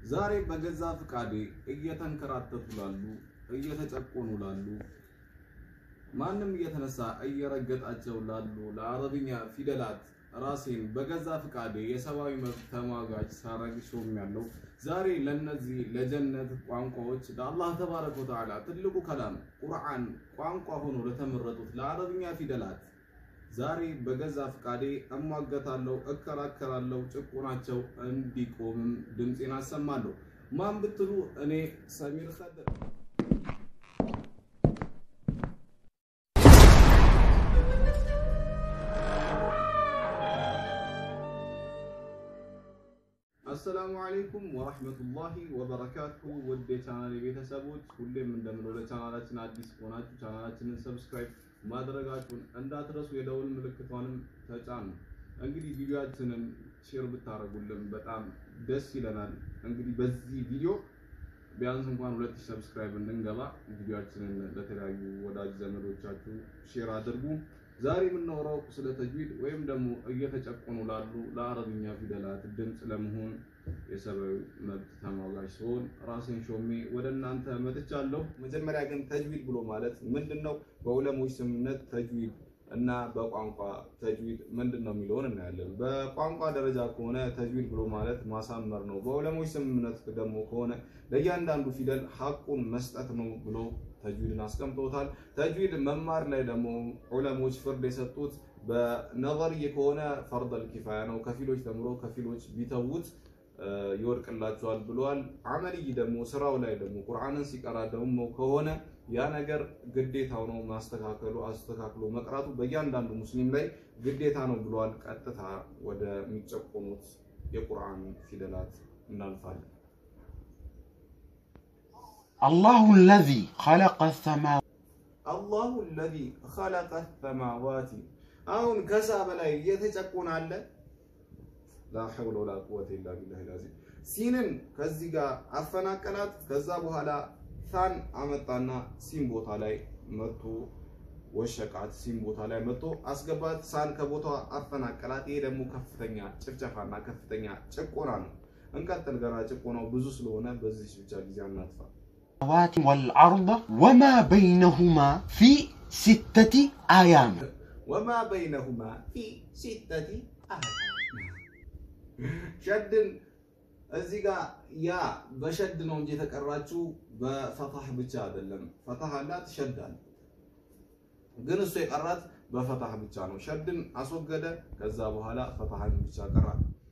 ዛሬ በገዛ ፍቃዴ እየተንከራተቱ ላሉ እየተጨቆኑ ላሉ ማንም እየተነሳ እየረገጣቸው ላሉ ለአረብኛ ፊደላት ራሴን በገዛ ፍቃዴ የሰብአዊ መብት ተሟጋች ሳረግ ሾሜያለሁ። ዛሬ ለነዚህ ለጀነት ቋንቋዎች ለአላህ ተባረከ ወተዓላ ትልቁ ከላም ቁርአን ቋንቋ ሆኖ ለተመረጡት ለአረብኛ ፊደላት ዛሬ በገዛ ፍቃዴ እሟገታለሁ፣ እከራከራለሁ። ጭቁናቸው እንዲቆምም ድምፄን አሰማለሁ። ማን ብትሉ እኔ ሰሚር ከድር አሰላሙ አለይኩም ወራህመቱላሂ ወበረካቱ። ውድ የቻናል ቤተሰቦች ሁሌም እንደምለው ለቻናላችን አዲስ ከሆናችሁ ቻናላችንን ሰብስክራይብ ማድረጋችሁን እንዳትረሱ፣ የደውል ምልክቷንም ተጫኑ። እንግዲህ ቪዲዮአችንን ሼር ብታደርጉልን በጣም ደስ ይለናል። እንግዲህ በዚህ ቪዲዮ ቢያንስ እንኳን ሁለት ሺህ ሰብስክራይብ እንድንገባ ቪዲዮአችንን ለተለያዩ ወዳጅ ዘመዶቻችሁ ሼር አድርጉ። ዛሬ የምናወራው ስለ ተጅዊድ ወይም ደግሞ እየተጨቆኑ ላሉ ለአረብኛ ፊደላት ድምፅ ለመሆን የሰብአዊ መብት ተሟጋች ሲሆን ራሴን ሾሜ ወደ እናንተ መጥቻለሁ። መጀመሪያ ግን ተጅዊድ ብሎ ማለት ምንድን ነው? በዑለሞች ስምምነት ተጅዊድ እና በቋንቋ ተጅዊድ ምንድን ነው የሚለውን እናያለን። በቋንቋ ደረጃ ከሆነ ተጅዊድ ብሎ ማለት ማሳመር ነው። በዑለሞች ስምምነት ደግሞ ከሆነ ለእያንዳንዱ ፊደል ሐቁን መስጠት ነው ብሎ ተጅዊድን አስቀምጦታል። ተጅዊድ መማር ላይ ደግሞ ዑለሞች ፍርድ የሰጡት በነظርይ ከሆነ ፈርደል ኪፋያ ነው። ከፊሎች ተምሮ ከፊሎች ቢተውት ይወድቅላቸዋል ብለዋል። አመልይ ደግሞ ስራው ላይ ደግሞ ቁርአንን ሲቀራ ደግሞ ከሆነ ያ ነገር ግዴታው ነው ማስተካከሉ አስተካክሎ መቅራቱ በእያንዳንዱ ሙስሊም ላይ ግዴታ ነው ብለዋል። ቀጥታ ወደሚጨቆኑት የቁርአን ፊደላት እናልፋለን። الله الذي خلق السماوات አላሁ አለዚ ኸለቀ ሰማዋቲ አሁን ከሳ በላይ እየተጨቆነ አለ። ላ ሐውለ ወላ ቁወተ ኢላ ቢላሂ ልዓዚም። ሲንን ከዚህ ጋር አፈናቀላት። ከዛ በኋላ ሳን አመጣና ሲን ቦታ ላይ መጥቶ ወሸቃት። ሲን ቦታ ላይ መጥቶ አስገባት። ሳን ከቦታዋ አፈናቀላት። ይሄ ደግሞ ከፍተኛ ጭፍጨፋና ከፍተኛ ጭቆና ነው። እንቀጥል። ገና ጭቆናው ብዙ ስለሆነ በዚህ ብቻ ጊዜ አናጥፋ። والأرض وما بينهما في ستة أيام ወማ በይነሁማ ፊ ሲተቲ አህድ ሸድን እዚህ ጋር ያ በሸድ ነው እንጂ የተቀራችው በፈታህ ብቻ አይደለም። ፈታህ አላት ሸድ አለ፣ ግን እሱ የቀራት በፈታህ ብቻ ነው። ሸድን አስወገደ። ከዛ በኋላ ፈታህን ብቻ ቀራ።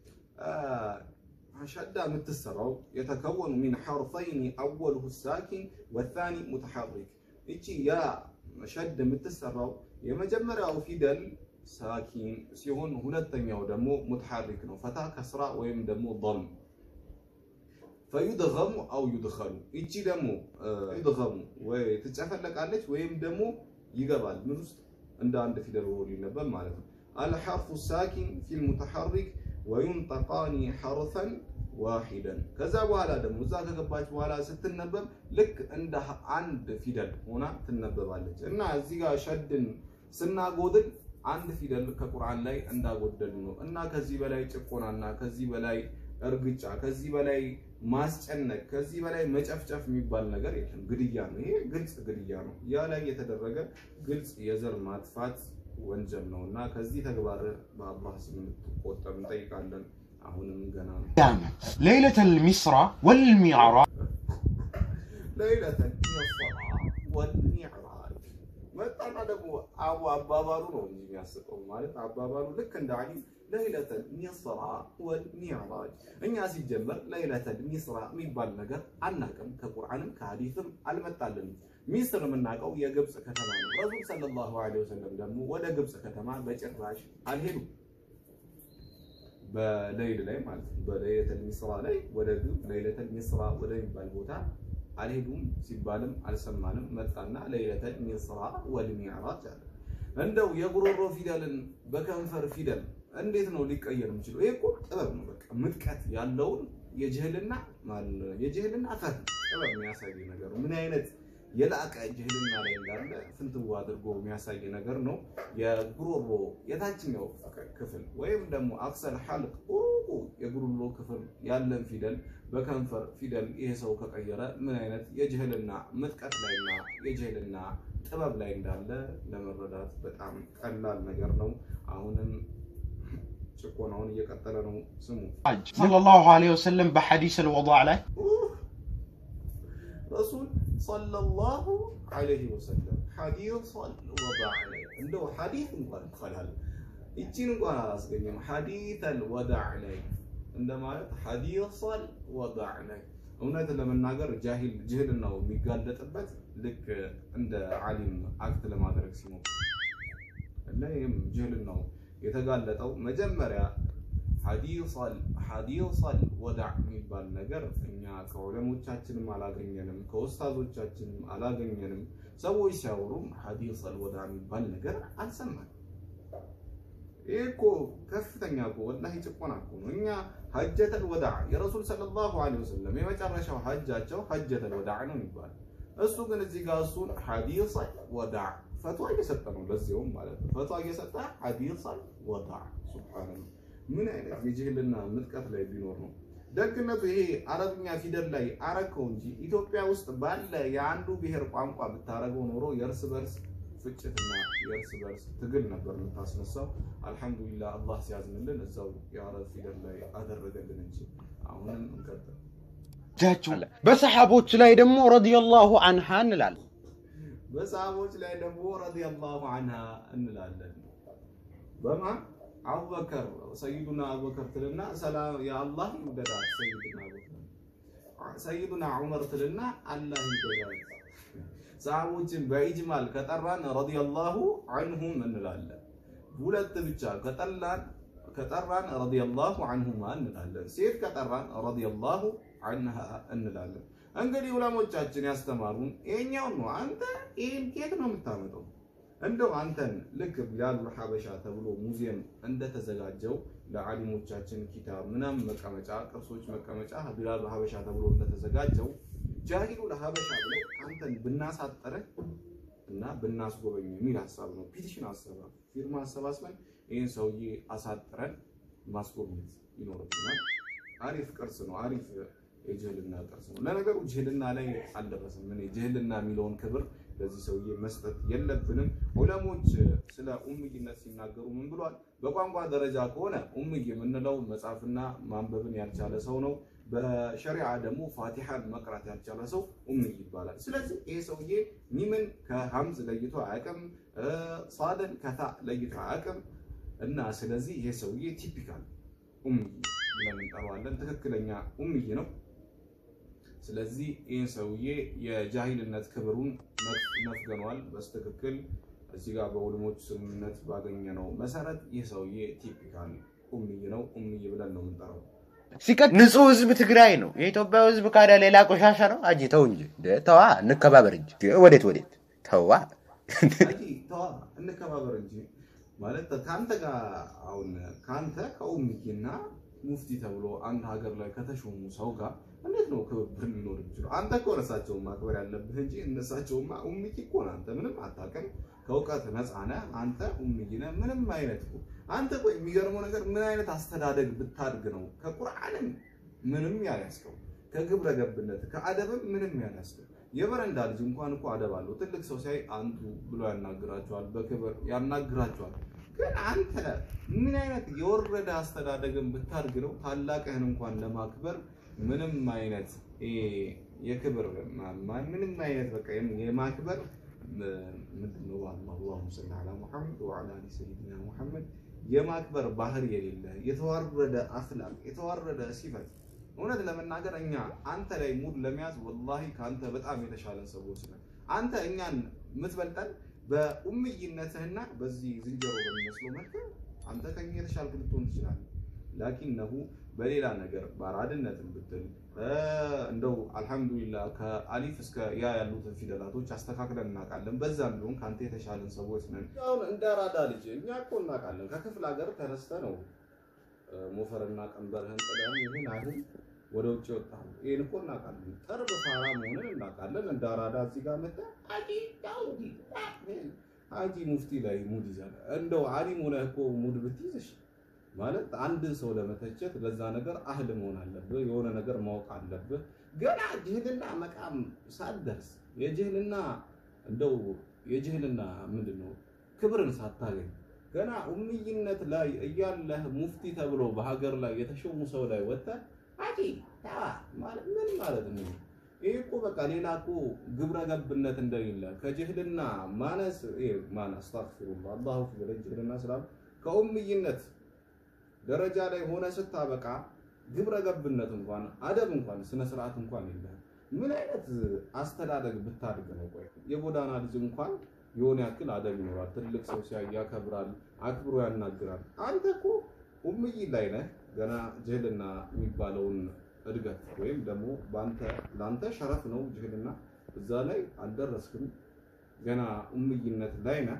ሸዳ የምትሰራው የተከወኑ ሚን ሐርፈይን አወልሁ ሳኪን ወታኒ ሙተሐሪክ። እቺ ያ ሸድ የምትሰራው የመጀመሪያው ፊደል ሳኪን ሲሆን ሁለተኛው ደግሞ ሙተሐሪክ ነው። ፈታ ከስራ ወይም ደግሞ ضم ፈዩድገሙ አው ዩድኸሉ። እቺ ደግሞ ዩድገሙ ወይ ትጨፈለቃለች ወይም ደግሞ ይገባል ምን ውስጥ እንደ አንድ ፊደል ሆኖ ሊነበብ ማለት ነው። አልሐርፉ ሳኪን ፊል ሙተሐሪክ ወዩንጠቃኒ ሐርፈን ዋሂደን ከዛ በኋላ ደግሞ እዛ ከገባች በኋላ ስትነበብ ልክ እንደ አንድ ፊደል ሆና ትነበባለች። እና እዚህ ጋር ሸድን ስናጎድል አንድ ፊደል ከቁርአን ላይ እንዳጎደል ነው። እና ከዚህ በላይ ጭቆናና ከዚህ በላይ እርግጫ፣ ከዚህ በላይ ማስጨነቅ፣ ከዚህ በላይ መጨፍጨፍ የሚባል ነገር የለም። ግድያ ነው። ይሄ ግልጽ ግድያ ነው። ያ ላይ የተደረገ ግልጽ የዘር ማጥፋት ወንጀል ነው እና ከዚህ ተግባር በአላህ ስም እንድትቆጠብ እንጠይቃለን። አሁንም ገና ነው። أيام ليلة المسرى والمعراج ለይለተል ኢስራ ወልሚዕራጅ መጣና ደግሞ አቡ አባባሉ ነው እንጂ የሚያስቀው ማለት አባባሉ ልክ እንደ አሊ ለይለተል ሚስራ ወልሚዕራጅ። እኛ ሲጀመር ለይለተል ሚስራ የሚባል ነገር አናቅም፣ ከቁርአንም ከሀዲስም አልመጣልንም። ሚስር የምናውቀው የግብፅ ከተማ ነው። ረሱል ሰለላሁ ዐለይሂ ወሰለም ደግሞ ወደ ግብፅ ከተማ በጭራሽ አልሄዱም። በሌይል ላይ ማለት ነው። በሌይለተል ሚስራ ላይ ወደ ግብፅ ሌይለተል ሚስራ ወደሚባል ቦታ አልሄዱም ሲባልም አልሰማንም። መጣና ሌይለተል ሚስራ ወልሚዕራጅ አለ። እንደው የጉሮሮ ፊደልን በከንፈር ፊደል እንዴት ነው ሊቀየር የሚችለው? ይሄ እኮ ጥበብ ነው። በቃ ምጥቀት ያለውን የጅህልና የጅህልና ፈት ጥበብ የሚያሳይ ነገር ነው። ምን አይነት የላቀ ጅህልና ላይ እንዳለ ፍንትው አድርጎ የሚያሳይ ነገር ነው። የጉሮሮ የታችኛው ክፍል ወይም ደግሞ አክሰል ሐልቅ ሩቁ የጉሮሮ ክፍል ያለን ፊደል በከንፈር ፊደል ይሄ ሰው ከቀየረ ምን አይነት የጅህልና ምጥቀት ላይና የጅህልና ጥበብ ላይ እንዳለ ለመረዳት በጣም ቀላል ነገር ነው። አሁንም ጭቆናውን እየቀጠለ ነው። ስሙ ሰለላሁ ዐለይሂ ወሰለም በሐዲስ አልወዳዕ ላይ ረሱል ሰለላሁ ዐለይሂ ወሰለም ሐዲሰል ወዳዕ ላይ እንደው ሐዲስ እንኳን ይባላል ይቺን እንኳን አላስገኘም። ሐዲሰል ወዳዕ ላይ እንደማለት ሐዲሰል ወዳዕ ላይ እውነት ለመናገር ጃሂል ጅህልናው የሚጋለጥበት ልክ እንደ ዓሊም አክት ለማድረግ ሲሞክር እና ይህም ጅህልናው የተጋለጠው መጀመሪያ ሐዲሰል ወዳዕ የሚባል ነገር እኛ ከዑለሞቻችንም አላገኘንም፣ ከኡስታዞቻችንም አላገኘንም። ሰዎች ሲያወሩም ሐዲሰል ወዳዕ የሚባል ነገር አልሰማንም። ይህ እኮ ከፍተኛ እኮ ወላሂ ጭቆና እኮ ነው። እኛ ሐጀተል ወዳዕ የረሱል ሰለላሁ ዐለይሂ ወሰለም የመጨረሻው ሐጃቸው ሐጀተል ወዳዕ ነው የሚባል እሱ ግን እዚህ ጋር እሱን ሐዲሰል ወዳዕ ፈትዋ እየሰጠ ነው። ለዚያውም ማለት ነው ፈትዋ እየሰጠ ሐዲሰል ወዳዕ ሱብሃንአላህ። ምን አይነት የጅህልና ምጥቀት ላይ ቢኖር ነው ደግነቱ። ይሄ አረብኛ ፊደል ላይ አረከው እንጂ ኢትዮጵያ ውስጥ ባለ የአንዱ ብሔር ቋንቋ ብታረገው ኖሮ የእርስ በርስ ፍጭትና የእርስ በርስ ትግል ነበር የምታስነሳው። አልሐምዱሊላህ አላህ ሲያዝንልን እዛው የአረብ ፊደል ላይ አደረገልን እንጂ አሁንም እንቀጥል። ጃቸው በሰሓቦች ላይ ደግሞ ረዲየላሁ አንሃ እንላለን። በሰሃቦች ላይ ደግሞ ረዲየላሁ አንሃ እንላለን። በማን አቡበከር ሰይዱና አቡበከር ትልና ሰላም የአላህ ይውደዳት ሰይዱና አቡበከር ሰይዱና ዑመር ትልና አላህ ይውደዳት ሰሃቦችን በኢጅማል ከጠራን ረዲየላሁ አንሁም እንላለን። ሁለት ብቻ ከጠላን ከጠራን ረዲየላሁ አንሁማ እንላለን። ሴት ከጠራን ረዲየላሁ አንሃ እንላለን። እንግዲህ ዑለሞቻችን ያስተማሩን ይሄኛውን ነው። አንተ ይሄን ኬት ነው የምታመጣው? እንደው አንተን ልክ ቢላሉል ሐበሻ ተብሎ ሙዚየም እንደተዘጋጀው ለዓሊሞቻችን ኪታብ ምናምን መቀመጫ ቅርሶች መቀመጫ ቢላሉል ሐበሻ ተብሎ እንደተዘጋጀው ጃሂሉ ለሀበሻ ብለን አንተን ብናሳጠረህ እና ብናስጎበኝ የሚል ሀሳብ ነው። ፒቲሽን አሰባ ፊርማ አሰባስበን ይህን ሰውዬ አሳጥረን ማስጎብኘት ይኖርብናል። አሪፍ ቅርስ ነው። አሪፍ የጅህልና ቅርስ ነው። ለነገሩ ጅህልና ላይ አልደረስም። እኔ ጅህልና የሚለውን ክብር ለዚህ ሰውዬ መስጠት የለብንም። ዑለሞች ስለ ኡምይነት ሲናገሩ ምን ብሏል? በቋንቋ ደረጃ ከሆነ ኡምይ የምንለው መጻፍና ማንበብን ያልቻለ ሰው ነው። በሸሪዓ ደግሞ ፋቲሐን መቅራት ያልቻለ ሰው ኡምይ ይባላል። ስለዚህ ይሄ ሰውዬ ሚምን ከሀምዝ ለይቶ አያውቅም፣ ሳድን ከታ ለይቶ አያውቅም። እና ስለዚህ ይሄ ሰውዬ ቲፒካል ኡምይ ብለን እንጠራዋለን። ትክክለኛ ኡምይ ነው። ስለዚህ ይህን ሰውዬ የጃሂልነት ክብሩን ነፍገኗል። በስትክክል እዚህ ጋር በዑለሞች ስምምነት ባገኘነው መሰረት ይህ ሰውዬ ቲፒካል ኡምይ ነው። ኡምይ ብለን ነው የምንጠራው። ሲቀጥ ንጹህ ህዝብ ትግራይ ነው። የኢትዮጵያ ህዝብ ካዳ ሌላ ቆሻሻ ነው። አጂ ተው እንጂ ተዋ፣ እንከባበር እንጂ ወዴት ወዴት ተዋ። አይ ተዋ እንከባበር እንጂ ማለት ከአንተ ጋር አሁን ከአንተ ከኡምይና ሙፍቲ ተብሎ አንድ ሀገር ላይ ከተሾሙ ሰው ጋር እንዴት ነው ክብብር ሊኖር የሚችለው? አንተ እኮ እነሳቸውን ማክበር ያለብህ እንጂ እነሳቸውማ ኡምይ እኮ ነህ አንተ ምንም አታውቅም፣ ከእውቀት ነፃ ነህ አንተ ኡምይ ነህ። ምንም አይነት እኮ አንተ ቆይ የሚገርመው ነገር ምን አይነት አስተዳደግ ብታድግ ነው ከቁርአንም ምንም ያልያዝከው ከግብረ ገብነት ከአደብም ምንም ያልያዝከው? የበረንዳ ልጅ እንኳን እኮ አደብ አለው። ትልቅ ሰው ሲያይ አንቱ ብሎ ያናግራቸዋል፣ በክብር ያናግራቸዋል። ግን አንተ ምን አይነት የወረደ አስተዳደግን ብታድግ ነው ታላቅህን እንኳን ለማክበር ምንም አይነት የክብር ምንም አይነት በቃ የማክበር ምንድን ነው አላሁመ ሰሊ ዐላ ሙሐመድ ወዐላ አሊ ሰይድና ሙሐመድ የማክበር ባህር የሌለ የተዋረደ አኽላቅ የተዋረደ ሲፈት እውነት ለመናገር እኛ አንተ ላይ ሙድ ለመያዝ ወላሂ ከአንተ በጣም የተሻለን ሰዎች ነን። አንተ እኛን የምትበልጠን በኡምይነትህና በዚህ ዝንጀሮ በሚመስለው መልክ አንተ ከኛ የተሻልክ ልትሆን ትችላለህ። ላኪነሁ በሌላ ነገር በአራድነትን ብትል እንደው አልሐምዱሊላህ ከአሊፍ እስከ ያ ያሉትን ፊደላቶች አስተካክለን እናውቃለን። በዛም ቢሆን ከአንተ የተሻለን ሰዎች ነን። አሁን እንደ አራዳ ልጅ እኛ እኮ እናውቃለን። ከክፍለ ሀገር ተነስተ ነው ሞፈርና ቀንበርህን ጥለን ይሁን አይሁን ወደ ውጭ ወጣሁ። ይሄን እኮ እናውቃለን። ጠርብ ፋራ መሆንን እናውቃለን። እንደ አራዳ እዚህ ጋር መጣ አጂ ዳውዲ አጂ ሙፍቲ ላይ ሙድ ይዛል። እንደው አሊም ሆነህ እኮ ሙድ ብትይዝሽ ማለት አንድ ሰው ለመተቸት ለዛ ነገር አህል መሆን አለብህ፣ የሆነ ነገር ማወቅ አለብህ። ገና ጅህልና መቃም ሳትደርስ የጅህልና እንደው የጅህልና ምንድን ነው ክብርን ሳታገኝ ገና ኡምይነት ላይ እያለህ ሙፍቲ ተብሎ በሀገር ላይ የተሾሙ ሰው ላይ ወጥተህ አጂ ተዋ ማለት ምን ማለት ነው? ይህ እኮ በቃ ሌላ እኮ ግብረ ገብነት እንደሌለ ከጅህልና ማነስ ማን አስታግፊሩላህ አላሁ ብለ ጅህልና ስላም ከኡምይነት ደረጃ ላይ ሆነ ስታበቃ ግብረ ገብነት እንኳን አደብ እንኳን ስነ ስርዓት እንኳን የለም። ምን አይነት አስተዳደግ ብታድግ ነው? ቆይ የጎዳና ልጅ እንኳን የሆነ ያክል አደብ ይኖራል። ትልቅ ሰው ሲያይ ያከብራል፣ አክብሮ ያናግራል። አንተ እኮ ኡምይ ላይ ነህ። ገና ጅህልና የሚባለውን እድገት ወይም ደግሞ በአንተ ለአንተ ሸረፍ ነው ጅህልና፣ እዛ ላይ አልደረስክም። ገና ኡምይነት ላይ ነህ።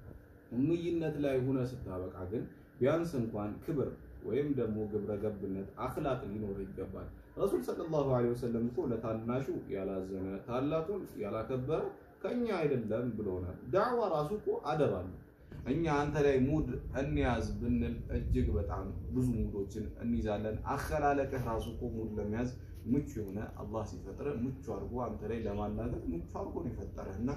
ኡምይነት ላይ ሁነ ስታበቃ ግን ቢያንስ እንኳን ክብር ወይም ደግሞ ግብረ ገብነት አኽላቅ ሊኖር ይገባል። ረሱል ሰለላሁ ዐለይሂ ወሰለም እኮ ለታናሹ ያላዘነ ታላቁን ያላከበረ ከኛ አይደለም ብሎናል። ዳዕዋ ራሱ እኮ አደብ አለው። እኛ አንተ ላይ ሙድ እንያዝ ብንል እጅግ በጣም ብዙ ሙዶችን እንይዛለን። አኸላለቅህ ራሱ እኮ ሙድ ለመያዝ ምቹ የሆነ አላህ ሲፈጥረ ምቹ አድርጎ አንተ ላይ ለማናገር ምቹ አድርጎ ነው የፈጠረህ እና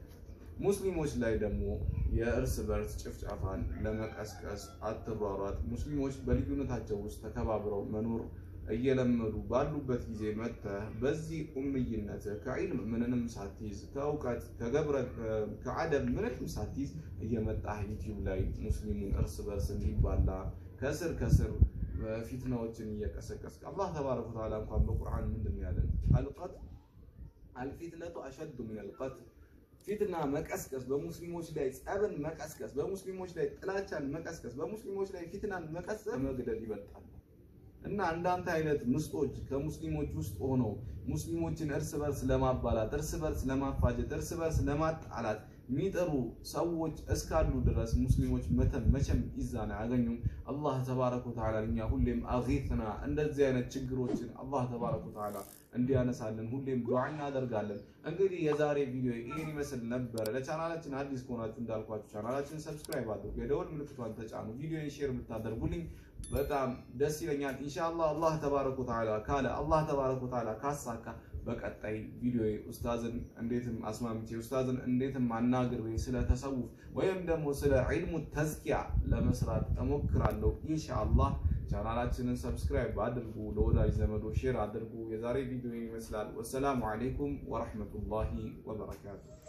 ሙስሊሞች ላይ ደግሞ የእርስ በርስ ጭፍጨፋን ለመቀስቀስ አትሯሯጥ። ሙስሊሞች በልዩነታቸው ውስጥ ተከባብረው መኖር እየለመዱ ባሉበት ጊዜ መጥተህ በዚህ ኡምይነት ከዒልም ምንንም ሳትይዝ ከእውቀት ከገብረ ከአደብ ምንንም ሳትይዝ እየመጣህ ዩቲዩብ ላይ ሙስሊሙን እርስ በርስ እንዲባላ ከስር ከስር ፊትናዎችን እየቀሰቀስክ አላህ ተባረከ ወተዓላ እንኳን በቁርአን ምንድን ነው ያለን? አልቀት አልፊትነቱ አሸዱ ሚን አልቀትል ፊትና መቀስቀስ በሙስሊሞች ላይ ጸብን መቀስቀስ በሙስሊሞች ላይ ጥላቻን መቀስቀስ በሙስሊሞች ላይ ፊትናን መቀስቀስ መግደል ይበልጣል። እና እንዳንተ አይነት ምስጦች ከሙስሊሞች ውስጥ ሆነው ሙስሊሞችን እርስ በርስ ለማባላት፣ እርስ በርስ ለማፋጀት፣ እርስ በርስ ለማጣላት የሚጠሩ ሰዎች እስካሉ ድረስ ሙስሊሞች መተም መቼም ኢዛን አያገኙም። አላህ ተባረከ ወተዓላ እኛ ሁሌም አጊትና እንደዚህ አይነት ችግሮችን አላህ ተባረከ ወተዓላ እንዲያነሳልን ሁሌም ዱዓ እናደርጋለን። እንግዲህ የዛሬ ቪዲዮ ይህን ይመስል ነበረ። ለቻናላችን አዲስ ከሆናችሁ እንዳልኳችሁ ቻናላችን ሰብስክራይብ አድርጉ፣ የደወል ምልክቷን ተጫኑ፣ ቪዲዮን ሼር ብታደርጉልኝ በጣም ደስ ይለኛል። ኢንሻአላህ አላህ ተባረከ ወተዓላ ካለ አላህ ተባረከ ወተዓላ ካሳካ በቀጣይ ቪዲዮ ኡስታዝን እንዴትም አስማምቼ ኡስታዝን እንዴትም አናግሬ ስለ ተሰውፍ ወይም ደግሞ ስለ ዒልሙ ተዝኪያ ለመስራት እሞክራለሁ ኢንሻአላህ። ቻናላችንን ሰብስክራይብ አድርጉ፣ ለወዳጅ ዘመዶ ሼር አድርጉ። የዛሬ ቪዲዮ ይመስላል። ወሰላሙ አለይኩም ወረሕመቱላሂ ወበረካቱ።